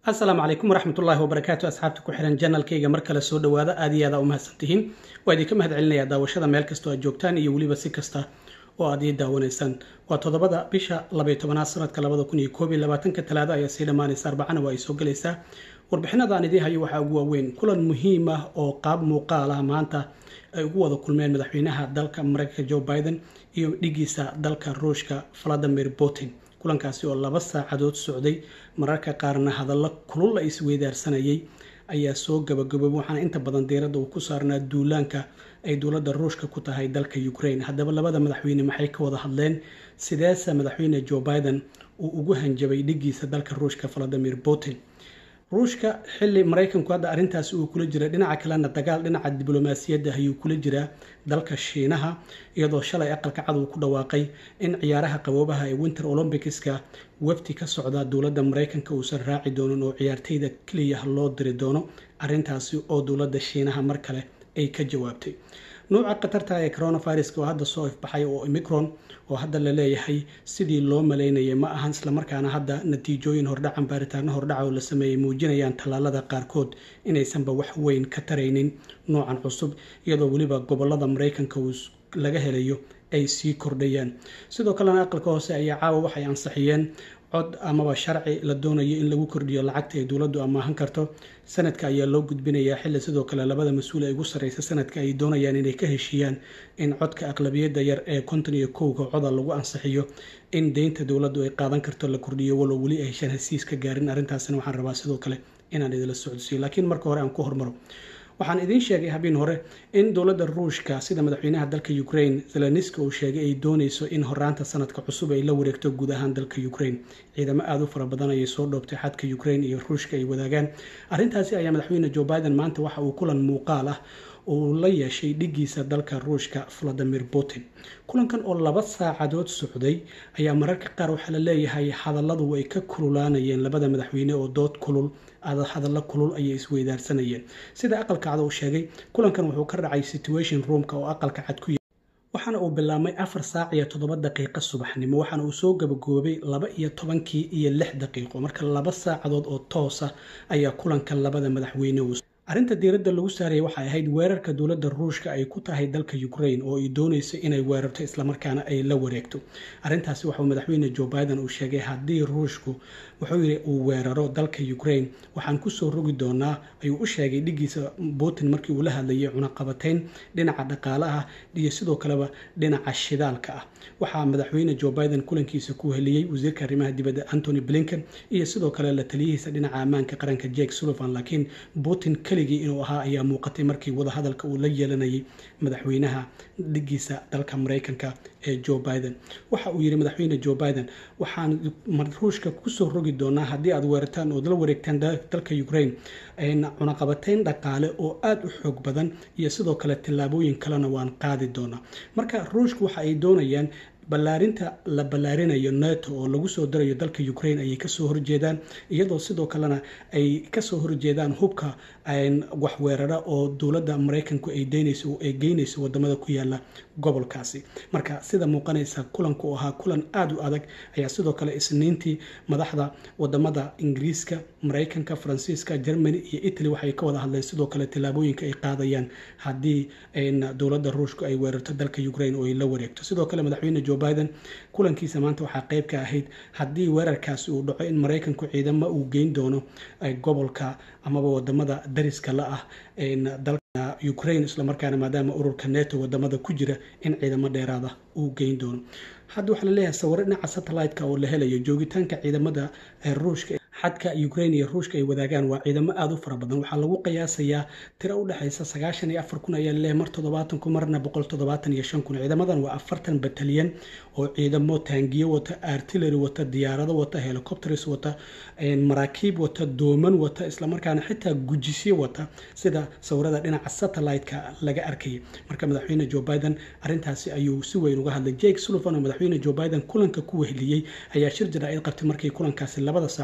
asalaamu calaykum waraxmatullaahi wabarakaatu asxaabta ku xiran janalkayga mar kale soo dhawaada aad iyo aad aa u mahadsantihiin waa idinka mahad celinayaa daawashada meel kastoo aad joogtaan iyo weliba si kasta oo aad ii daawanaysaan waa toddobada bisha labaiy tobanaad sanadka labada kun iyo koob iyo labaatanka talaado ayaa sii dhammaanaysa arbacana waa ay soo gelaysaa warbixinada aan idiin hayo waxaa ugu waaweyn kulan muhiim ah oo qaab muuqaal ah maanta ay ugu wada kulmeen madaxweynaha dalka mareykanka joe biden iyo dhigiisa dalka ruushka valadimir putin kulankaasi oo laba saacadood socday mararka qaarna hadallo kulul la isweydaarsanayay ayaa soo gabagaboobay waxaana inta badan diiradda uu ku saarnaa duulaanka ay dowladda ruushka ku tahay dalka ukraine haddaba labada madaxweyne maxay ka wada hadleen sideese madaxweyne joe biden uu ugu hanjabay dhigiisa dalka ruushka valadimir putin ruushka xili maraykanku hadda arrintaasi uu kula jira dhinaca kalena dagaal dhinaca diblomaasiyadda ayuu kula jiraa dalka shiinaha iyadoo shalay aqalka cad uu ku dhawaaqay in ciyaaraha qaboobaha ee winter olymbics-ka wafti ka socda dowladda maraykanka uusan raaci doonin oo ciyaarteyda keliya loo diri doono arrintaasi oo dowladda shiinaha mar kale ay ka jawaabtay nuuca khatarta ee coronaviruska oo hadda soo ifbaxay oo omicron oo hadda la leeyahay sidii loo malaynayay ma ahan islamarkaana hadda natiijooyin hordhacan baaritaano hordhaca oo la sameeyey muujinayaan tallaalada qaarkood inaysanba wax weyn ka taraynin noocan cusub iyadoo weliba gobolada maraykanka uu laga helayo ay sii kordhayaan sidoo kalena aqalka hoose ayaa caawa waxay ansixiyeen cod amaba sharci la doonayo in lagu kordhiyo lacagta ay dowladdu amaahan karto sanadka ayaa loo gudbinayaa xilli sidoo kale labada mas-uul ee ugu sarreysa sanadka ay doonayaan inay ka heshiiyaan in codka aqlabiyadda yar ee konton iyo kowga coda lagu ansixiyo in deynta dowladdu ay qaadan karto la kordhiyo walow weli ay heshaan hesiis ka gaarin arrintaasina waxaan rabaa sidoo kale inaan idinla socodsiiyo laakiin marka hore aan ku hormaro waxaan idiin sheegay habeen hore in dowladda ruushka sida madaxweynaha dalka ukraine zeleniska uu sheegay ay dooneyso in horaanta sanadka cusub ay la wareegto guud ahaan dalka ukraine ciidamo aada u fara badan ayay soo dhoobtay xadka ukraine iyo ruushka ay wadaagaan arrintaasi ayaa madaxweyne joe biden maanta waxa uu kulan muuqaal ah uu la yeeshay dhigiisa dalka ruushka valadimir putin kulankan oo laba saacadood socday ayaa mararka qaar waxaa la leeyahay hadalladu ay ka kululaanayeen labada madaxweyne oo dood kulul hadallo kulul ayay isweydaarsanayeen sida aqalka cad uu sheegay kulankan wuxuu ka dhacay situation roomka oo aqalka cad ku waxaana uu bilaabmay afar saac iyo toddoba daqiiqo subaxnimo waxaana uu soo gabagoobay laba iyo tobankii iyo lix daqiiqo marka laba saacadood oo toosa ayaa kulankan labada madaxweyne uu arrinta diiradda lagu saarayay waxay ahayd weerarka dowladda ruushka ay ku tahay dalka ukraine oo ay doonayso inay weerarto islamarkaana ay la wareegto arrintaasi waxauu madaxweyne joe biden uu sheegay haddii ruushku wuxuu yidhi uu weeraro dalka ukraine waxaan kusoo rogi doonaa ayuu u sheegay dhigiisa putin markii uu la hadlayay cunaqabateyn dhinaca dhaqaalaha iyo sidoo kaleba dhinaca shidaalka ah waxaa madaxweyne joe biden kulankiisa ku heliyey wasiirka arrimaha dibadda antony blinken iyo sidoo kale la taliyihiisa dhinaca ammaanka qaranka jake sullivan laakiin putin keligii inuu ahaa ayaa muuqatay markii wadahadalka uu la yeelanayay madaxweynaha dhigiisa dalka maraykanka ee joe biden waxa uu yidhi madaxweyne joe biden waxaan ruushka kusoo rogi doonaa haddii aad weerartaan ood la wareegtaan dalka ukraine cunaqabateyn dhaqaale oo aada u xoog badan iyo sidoo kale tillaabooyin kalena waan qaadi doonaa marka ruushka waxa ay doonayaan ballaarinta la ballaarinayo neto oo lagu soo darayo dalka ukraine ayay kasoo horjeedaan iyadoo sidoo kalena ay kasoo horjeedaan hubka waxweerara oo dowladda maraykanku ay deynayso ay geynayso wadamada ku yaala gobolkaasi marka sida muuqanaysa kulanku u ahaa kulan aada u adag ayaa sidoo kale isniintii madaxda wadamada ingiriiska maraykanka faransiiska germany iyo italy waxay ka wada hadleen sidoo kale tillaabooyinka ay qaadayaan haddii dowladda ruushku ay weerarto dalka ukraine oo ay la wareegto sidoo kale madaxweyne joe biden kulankiisa maanta waxaa qeyb ka ahayd haddii weerarkaasi uu dhaco in maraykanku ciidamo uu geyn doono gobolka amaba wadamada dariska la ah dalka ukraine islamarkaana maadaama ururka neto wadamada ku jira in ciidamo dheeraada uu geyn doono hadda waxaa laleeyahay sawiro dhinaca satellite-ka oo la helayo joogitaanka ciidamada ruushka xadka ukraine iyo ruushka ay wadaagaan waa ciidamo aada u fara badan waxaa lagu qiyaasayaa tiro u dhexaysa sagaashan iyo afar kun ayaa laleeyahay mar toddobaatan kun marna boqol toddobaatan iyo shan kun ciidamadan waa afartan batalyan oo ciidamo taangiyo wata artillery wata diyaarado wata helicopters wata maraakiib wata dooman wata islamarkaana xitaa gujisyo wata sida sawirada dhinaca satellite-ka laga arkayay marka madaxweyne joe biden arrintaasi ayuu si weyn uga hadlay jake sullivan oo madaxweyne joe biden kulanka ku weheliyey ayaa shir jaraa'id qabtay markii kulankaasi labada saacadood socday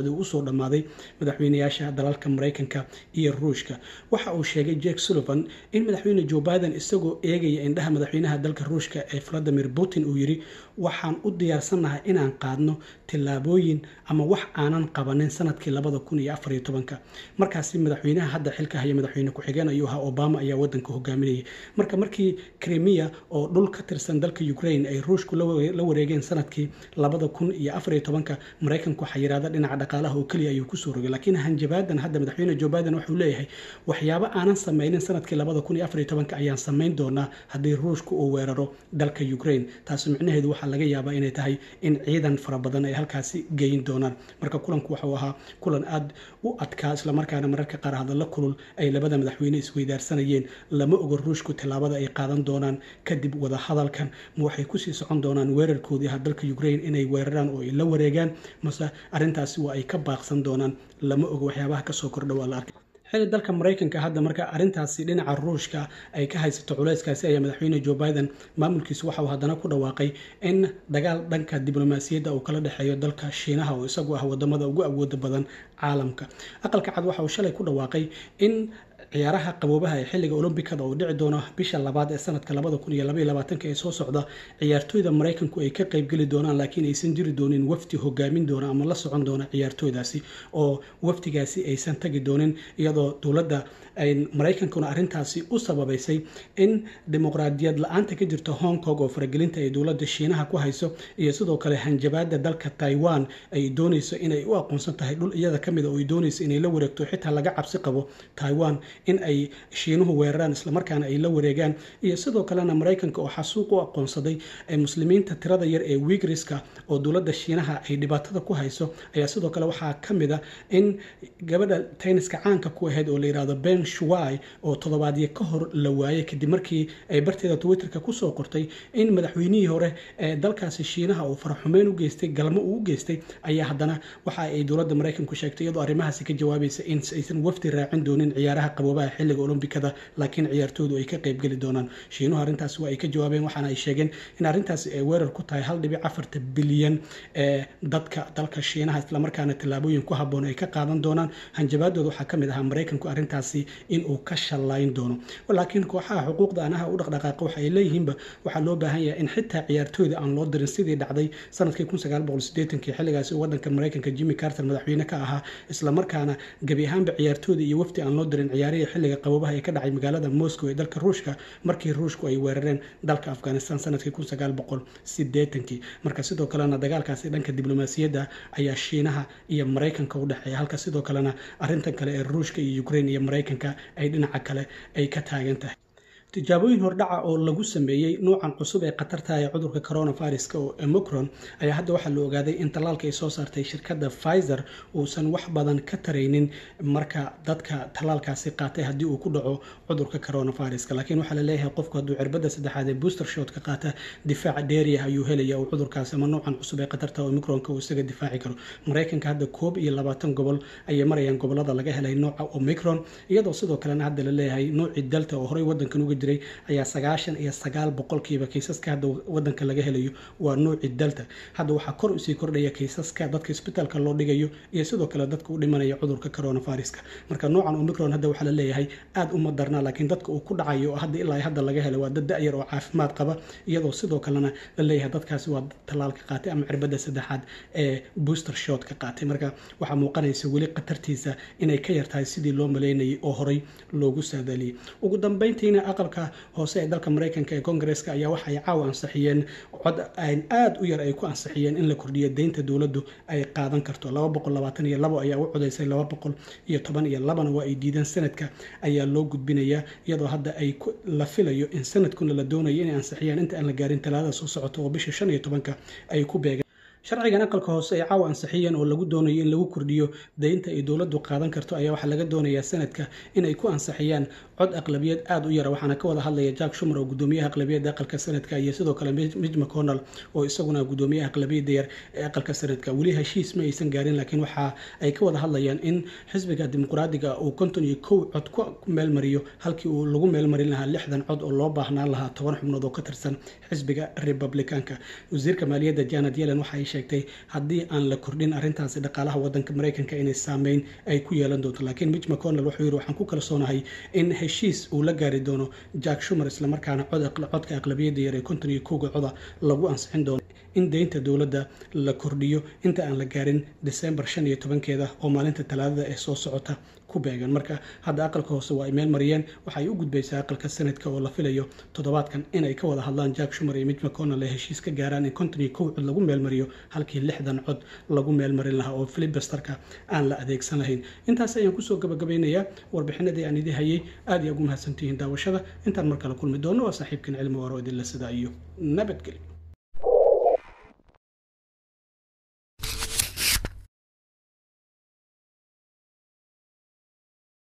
saddexaad uu usoo dhammaaday madaxweynayaasha dalalka maraykanka iyo ruushka waxa uu sheegay jake sullivan in madaxweyne joe biden isagoo eegaya indhaha madaxweynaha dalka ruushka ee valadimir putin uu yidhi waxaan u diyaarsannahay inaan qaadno tillaabooyin ama wax aanan qabanin sanadkii labada kun iyo afariyo tobanka markaasi madaxweynaha hadda xilka haya madaxweyne ku-xigeen ayuu ahaa obama ayaa wadanka hogaaminayay marka markii krimiya oo dhul ka tirsan dalka ukraine ay ruushku la wareegeen sanadkii labada kun iyo afariyo tobanka maraykanku xayiraada dhinaca dhaqaalaha oo keliya ayuu kusoo rogay laakiin hanjabaadan hadda madaxweyne joe biden wuxuu leeyahay waxyaabo aanan sameynin sanadkii labada kun iyo afariyo tobanka ayaan samayn doonaa haddii ruushku uu weeraro dalka ukraine taasi micnaheedu waxaa laga yaabaa inay tahay in ciidan fara badan ay halkaasi geyin doonaan marka kulanku waxuu ahaa kulan aada u adkaa islamarkaana mararka qaar hadalla kulul ay labada madaxweyne isweydaarsanayeen lama oga ruushku tallaabada ay qaadan doonaan kadib wadahadalkan ma waxay kusii socon doonaan weerarkoodii aha dalka ukraine inay weeraraan oo ay la wareegaan mase arrintaasi waa ay ka baaqsan doonaan lama oga waxyaabaha kasoo kordha waa la arkay xili dalka maraykanka hadda marka arrintaasi dhinaca ruushka ay ka haysato culayskaasi ayaa madaxweyne joe biden maamulkiisu waxa uu haddana ku dhawaaqay in dagaal dhanka diblomaasiyadda uu kala dhexeeyo dalka shiinaha oo isagu ah wadamada ugu awooda badan caalamka aqalka cad waxa uu shalay ku dhawaaqay in ciyaaraha qaboobaha ee xilliga olombikada oo dhici doona bisha labaad ee sanadka labada kun iyo labaiyo labaatanka ee soo socda ciyaartooyda maraykanku ay ka qaybgeli doonaan laakiin aysan jiri doonin wafdi hogaamin doona ama la socon doona ciyaartooydaasi oo wafdigaasi aysan tagi doonin iyadoo dowladda maraykankuna arrintaasi u sababaysay in dimuqraadiyad la-aanta ka jirta hong kong oo faragelinta ay dowladda shiinaha ku hayso iyo sidoo kale hanjabaada dalka taiwan ay doonayso inay u aqoonsan tahay dhul iyada kamid a oo ay doonayso inay la wareegto xitaa laga cabsi qabo taiwan in ay shiinuhu weeraraan islamarkaana ay la wareegaan iyo sidoo kalena maraykanka oo xasuuq u aqoonsaday muslimiinta tirada yar ee wigriska oo dowladda shiinaha ay dhibaatada ku hayso ayaa sidoo kale waxaa kamid a in gabadha tayniska caanka ku ahayd oo la yirahdo ben shuwai oo toddobaadyo ka hor la waayay kadib markii ay barteeda twitterka kusoo qortay in madaxweynihii hore ee dalkaasi shiinaha uu faraxumeyn u geystay galmo uu u geystay ayaa haddana waxa ay dowladda maraykanku sheegtay iyadoo arrimahaasi ka jawaabaysa in aysan wafdi raacin doonin ciyaaraha qaboobaha xilliga olombikada laakiin ciyaartooydu ay ka qaybgeli doonaan shiinuhu arrintaasi waa ay ka jawaabeen waxaana ay sheegeen in arrintaasi ay weerar ku tahay hal dhibic afarta bilyan ee dadka dalka shiinaha islamarkaana tallaabooyin ku habboon ay ka qaadan doonaan hanjabaadooda waxaa kamid ahaa maraykanku arrintaasi inuu ka shallayn doono laakiin kooxaha xuquuqda anaha u dhaqdhaqaaqa waxa ay leeyihiinba waxaa loo baahan yahay in xitaa ciyaartooyda aan loo dirin sidii dhacday sanadkii kii xilligaasi wadanka maraykanka jimmy carter madaxweyne ka ahaa islamarkaana gebi ahaanba ciyaartooyda iyo wafdi aan loo dirin ciyaarihii xilliga qaboobaha ee ka dhacay magaalada moscow ee dalka ruushka markii ruushku ay weerareen dalka afghanistan sanadkii marka sidoo kalena dagaalkaasi dhanka diblomaasiyadda ayaa shiinaha iyo maraykanka u dhexeeya halka sidoo kalena arrintan kale ee ruushka iyo ukraine iyo maraykanka ay dhinaca kale ay ka taagan tahay tijaabooyin hordhaca oo lagu sameeyey nuucan cusub ee khatarta ee cudurka coronaviruska oo emocron ayaa hadda waxaa la ogaaday in tallaalka ay soo saartay shirkadda pfizer uusan wax badan ka taraynin marka dadka tallaalkaasi qaatay haddii uu ku dhaco cudurka coronaviruska laakiin waxaa la leeyahay qofku hadduu cirbadda saddexaad ee booster shotka qaata difaaca dheeriah ayuu helaya uu cudurkaasi ama nuucan cusub ee khatarta omicronka uu isaga difaaci karo maraykanka hadda koob iyo labaatan gobol ayay marayaan gobolada laga helay nooca omicron iyadoo sidoo kalena hadda la leeyahay nuucii delta oo horey wadankan uga jiray ayaa sagaashan iyo sagaal boqolkiiba kaysaska hadda wadanka laga helayo waa nuuci delta hadda waxaa kor usii kordhaya kaysaska dadka isbitaalka loo dhigayo iyo sidoo kale dadka u dhimanaya cudurka coronaviruska marka noocan omicron hadda waxaa la leeyahay aada uma darnaa laakiin dadka uu ku dhacayo oo hadda ilaa hadda laga helay waa dad da-yar oo caafimaad qaba iyadoo sidoo kalena la leeyahay dadkaasi waa tallaalka qaatay ama cirbada saddexaad ee booster shot ka qaatay marka waxaa muuqanaysa weli khatartiisa inay ka yartahay sidii loo maleynayay oo horey loogu saadaaliyey ugu dambeyntiina aqalka hoose ee dalka maraykanka ee kongareska ayaa waxa ay caawa ansixiyeen cod an aada u yar ay ku ansixiyeen in la kordhiyo deynta dowladdu ay qaadan karto laba boqol labaatan iyo labo ayaa u codaysay laba boqol iyo toban iyo labana waa ay diideen sanadka ayaa loo gudbinayaa iyadoo hadda ay la filayo in sanadkuna la doonayo inay ansixiyaan inta aan la gaarin talaadada soo socota oo bisha shan iyo tobanka ay ku beegeen sharcigan aqalka hoose ay caawa ansixiyeen oo lagu doonayo in lagu kordhiyo deynta ay dowladdu qaadan karto ayaa waxaa laga doonayaa sanadka inay ku ansixiyaan cod aqlabiyad aada u yara waxaana ka wada hadlaya jack shumer oo gudoomiyaha aqlabiyadda aqalka sanadka iyo sidoo kale midg mcconnell oo isaguna gudoomiyaha aqlabiyadda yar ee aqalka sanadka weli heshiis ma aysan gaarin laakiin waxa ay ka wada hadlayaan in xisbiga dimuqraadiga uu konton iyo kow cod ku meelmariyo halkii uu lagu meelmarin lahaa lixdan cod oo loo baahnaan lahaa toban xubnood oo ka tirsan xisbiga republicanka wasiirka maaliyadda janet yellen waxaay sheegtay haddii aan la kordhin arrintaasi dhaqaalaha wadanka maraykanka inay saameyn ay ku yeelan doonto laakiin mitch mcconnell wuxuu yidhi waxaan ku kalsoonahay in heshiis uu la gaari doono jack shumer islamarkaana codka aqlabiyadda yar ee konton iyo kowga coda lagu ansixin doono in deynta dowladda la kordhiyo inta aan la gaarin december shan iyo tobankeeda oo maalinta talaadada ee soo socota ku beegan marka hadda aqalka hoose waa ay meel mariyeen waxay u gudbaysaa aqalka senatka oo la filayo toddobaadkan inay ka wada hadlaan jack shumer iyo mitch mcconnell ee heshiis ka gaaraan in konton iyo kow cod lagu meelmariyo halkii lixdan cod lagu meelmarin lahaa oo filibasterka aan la adeegsan lahayn intaas ayaan kusoo gabagabaynayaa warbixinadii aan idii hayay aad iyo ugu mahadsantihiin daawashada intaan mar kale kulmi doono waa saaxiibkan cilmi waaro idinla sidaa iyo nabadgelyo